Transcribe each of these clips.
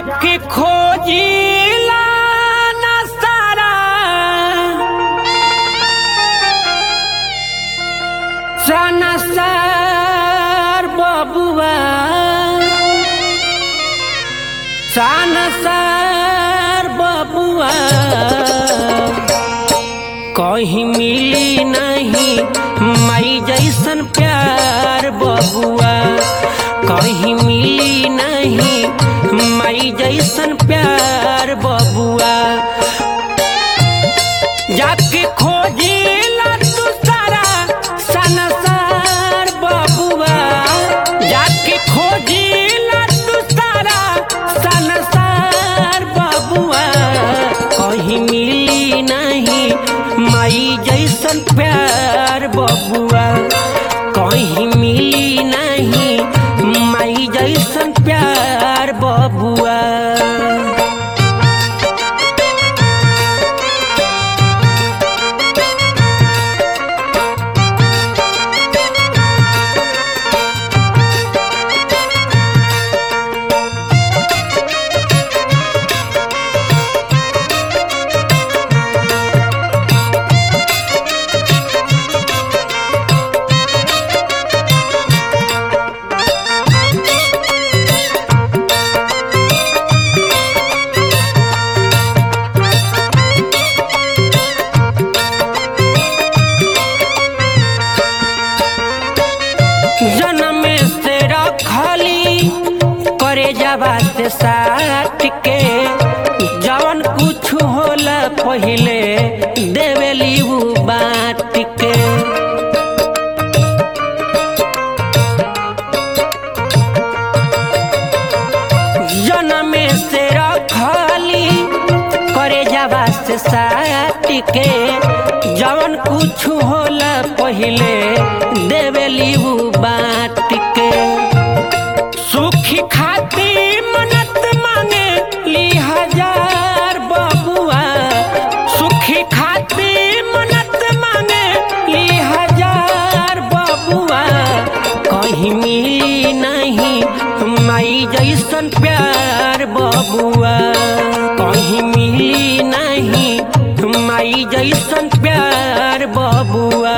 जाके खोजिला ना सारा सनसार बबुआ सनसार बबुआ कहीं मिली नहीं मई जैसन प्यार बबुआ कहीं मिली नहीं मई जैसन प्यार बबुआ जाके खोजिला तू सारा सनसार बबुआ जाके खोजिला तू सारा सनसार बबुआ कहीं मिली नहीं माई जैसन प्यार बबुआ कहीं मिली नहीं माई जैसन प्यार बबुआ जन्म से रखली करे जावा से साथ के जवन कुछ होला पहिले देवेली उ बात के जन्म से रखली करे जावा से साथ के जवन कुछ होला पहिले देवेली उ बात के सुखी खाती मनत मांगे ली हजार बबुआ सुखी खाती मनत मांगे ली हजार बबुआ कहीं मिली नहीं माई जैसन प्यार बबुआ कहीं मिली नहीं माई जैसन प्यार बबुआ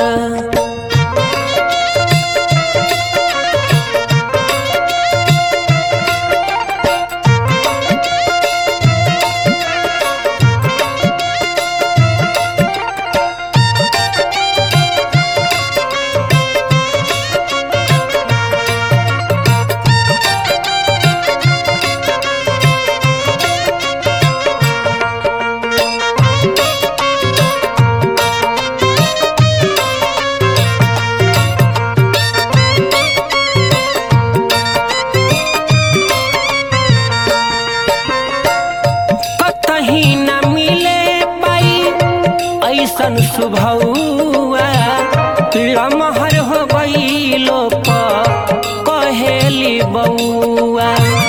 कतही न मिले पाई ऐसन सुभौआ लमहर हो गई लोक कहेली बउआ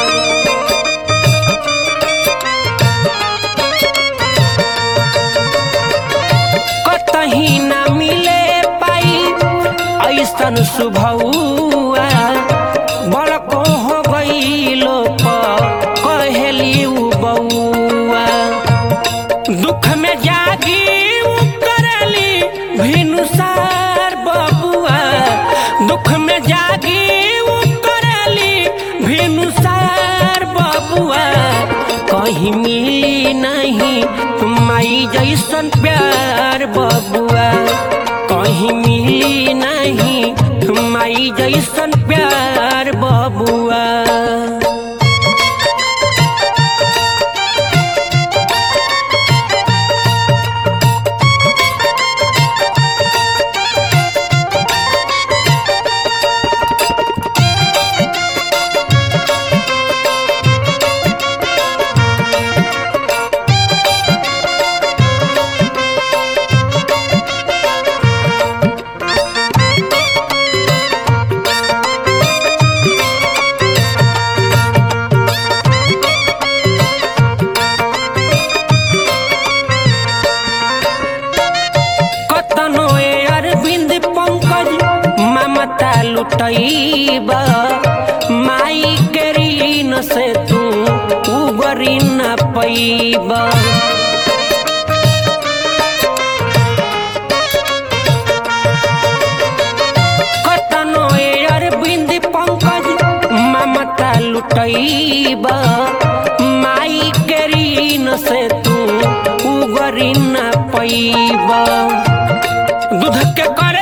कतही न मिले पाई ऐसन सुभौआ बड़को हो गई लोक कहेली उ बउआ दुख में जागी उ करली भिनुसार बबुआ दुख में जागी उ करली भिनुसार बबुआ कहीं मिली नहीं माई जैसन प्यार बबुआ कहीं मिली नहीं माई जैसन प्यार बबुआ लुटैब माई के ऋण से तू उगरी न पैब कतनो अरविंद पंकज ममता लुटैब माई के ऋण से तू उगरी न पैब दूध के कर